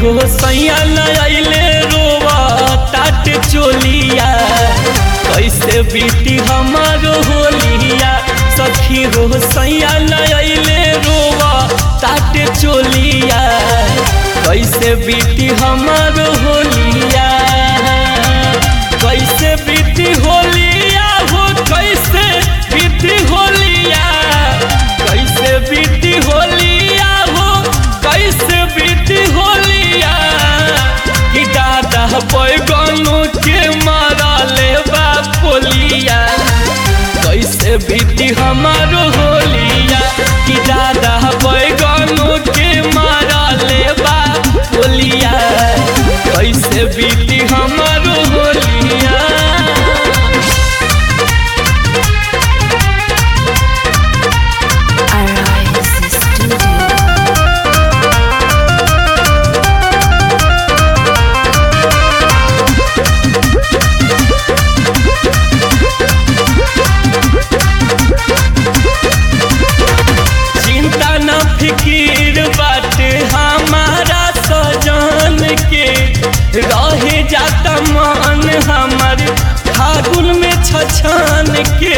हो सैया नयले रोवा ताट चोलिया कैसे बीती हमारो होलिया सखी हो सैया नयले रोवा ताट चोलिया कैसे बीती हमारो होलिया कैसे बीती होलिया हो कैसे बीती होलिया कैसे बीती होलिया हो कैसे बीती होलिया कि दादा बैगनों के मारा ले पोलिया कैसे बीती हमारो होलिया कि दादा बैगनों के मारा ले पोलिया कैसे बीती हमारो होलिया Arise Studio. चिंता न फिकीर बाटे हमारा सजन के रहे जाता मन हमर फागुन में छछन के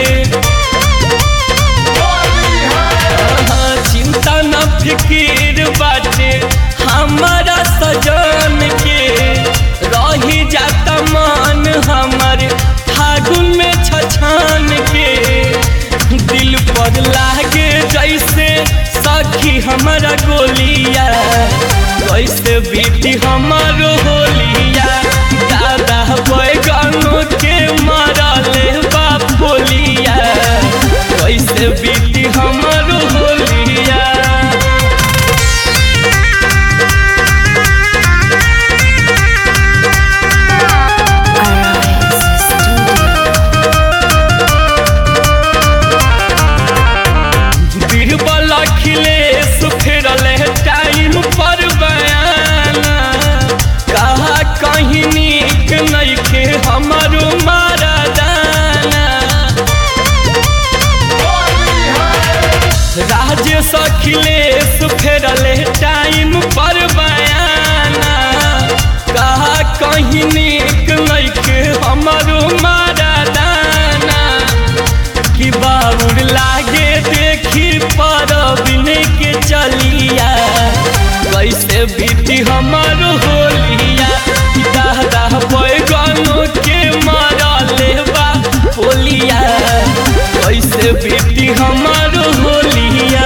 हाँ, चिंता न फिकीर बाटे हमारा सजन के रही जाता मन हमर फागुन में छछन के दिल पर लागे जैसे सखी हमारा गोलिया कैसे बीती हमारो होलिया दादा बैगनों के मारा ले बोलिया कैसे बीती हमारो होलिया Arise Studio. बीरबल अखिलेश फेरल टाइम पर बयाना कहा कहीं नीक नइखे हमारो मारा दाना राजेश अखिलेश फेरल टाइम पर बयाना कहा कहीं नीक नइखे हमारो मारा दाना कि बाबुर लागे देखी पर बिने के चलिया कैसे बीती हमारो होलिया दादा बैगनों के मारा लेबा होलिया कैसे बीती हमारो होलिया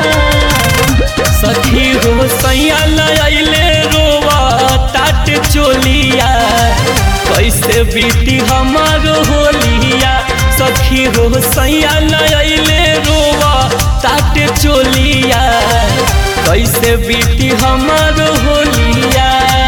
सखी हो सैया लैले रोवा ताट चोलिया कैसे बीती हमारो होलिया सखी हो सैया लैले रोवा ताट चोलिया कैसे बीती हमारो होलिया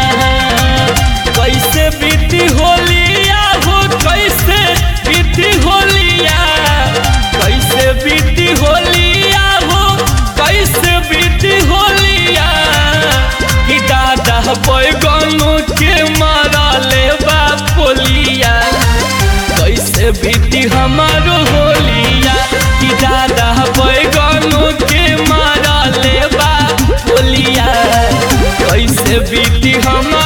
कैसे बीती होलिया हो कैसे बीती होलिया कैसे बीती होलिया हो कैसे बीती होलिया कि दादा बैगनों के मारा ले पोलिया कैसे बीती हमारो होलिया कि दादा बैगनों के मारा ले पोलिया कैसे बीती हमारो